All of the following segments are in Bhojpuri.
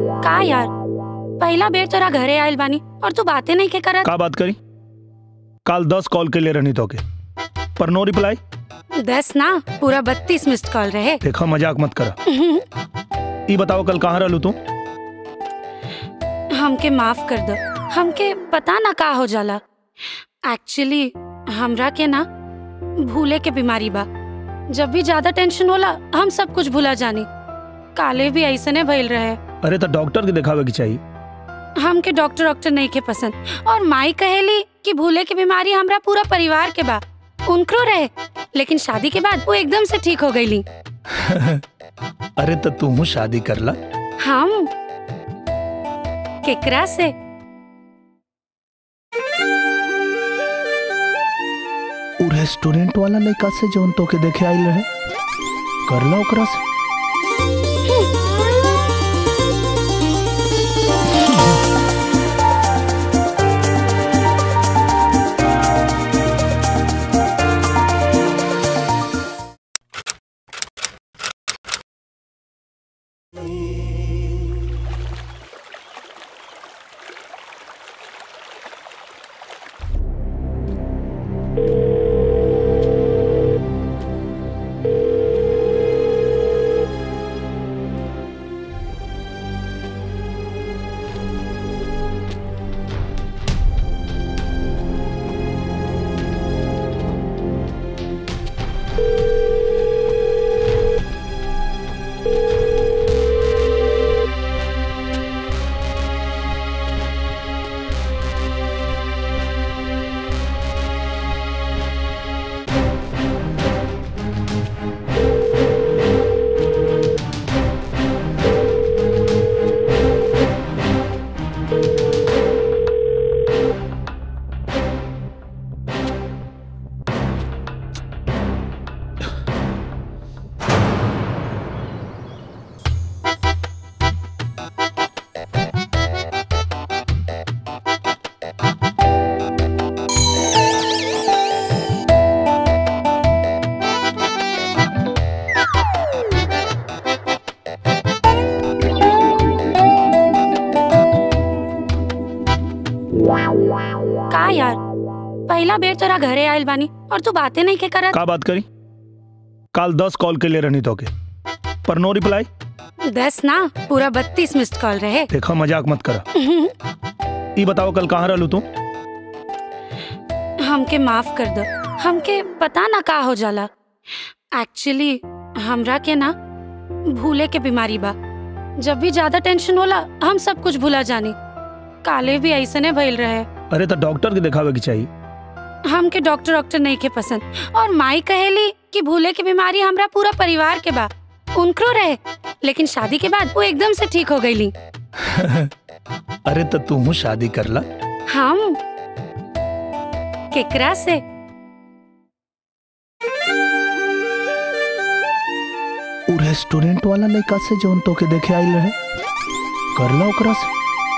का यार पहला बेर तोरा घरे आयल बानी और तू बातें नहीं के करत का बात करी काल दस कॉल के लिए रहनी तो के पर नो रिप्लाई दस ना पूरा बत्तीस मिस्ड कॉल रहे देखा मजाक मत करा ई बताओ कल कहाँ रहलू तू हमके माफ कर दो हमके पता ना का हो जाला एक्चुअली हमरा के ना भूले के बीमारी बा जब भी ज्यादा टेंशन होला हम सब कुछ भूला जानी काले भी ऐसने भइल रहे अरे तो डॉक्टर के दिखावे की चाहिए हमके डॉक्टर डॉक्टर नहीं के पसंद और माई कहेली कि भूले की बीमारी हमरा पूरा परिवार के बा उनकरो रहे लेकिन शादी के बाद वो एकदम से ठीक हो गईली अरे तो तू शादी कर ला हम केकरा से उ रेस्टोरेंट वाला लड़का से जौन तो के देखे आइल रहे कर ला ओकरा से का यार पहला बेर तोरा घरे आयल बानी और तू बातें नहीं के करत का बात करी काल दस कॉल के लिए रहनी तो के पर नो रिप्लाई दस ना पूरा बत्तीस मिस्ड कॉल रहे देखा मजाक मत करा ई बताओ कल कहाँ रहलू तू हमके माफ कर दो हमके पता ना का हो जाला एक्चुअली हमरा के ना भूले के बीमारी बा जब भी ज्यादा टेंशन होला हम सब कुछ भूला जानी काले भी ऐसने भइल रहे अरे तो डॉक्टर के दिखावे की चाहिए हमके डॉक्टर डॉक्टर नहीं के पसंद और माई कहेली कि भूले की बीमारी हमरा पूरा परिवार के बा उनकरो रहे लेकिन शादी के बाद वो एकदम से ठीक हो गईली अरे तो तू शादी कर ला हम केकरा से उ रेस्टोरेंट वाला लड़का से जौन तो के देखे आइल रहे कर ला ओकरा से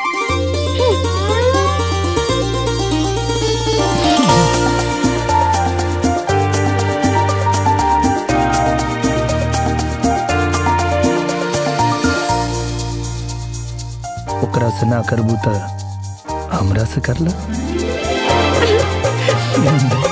ओकरा से ना करबू त हमरा से कर ला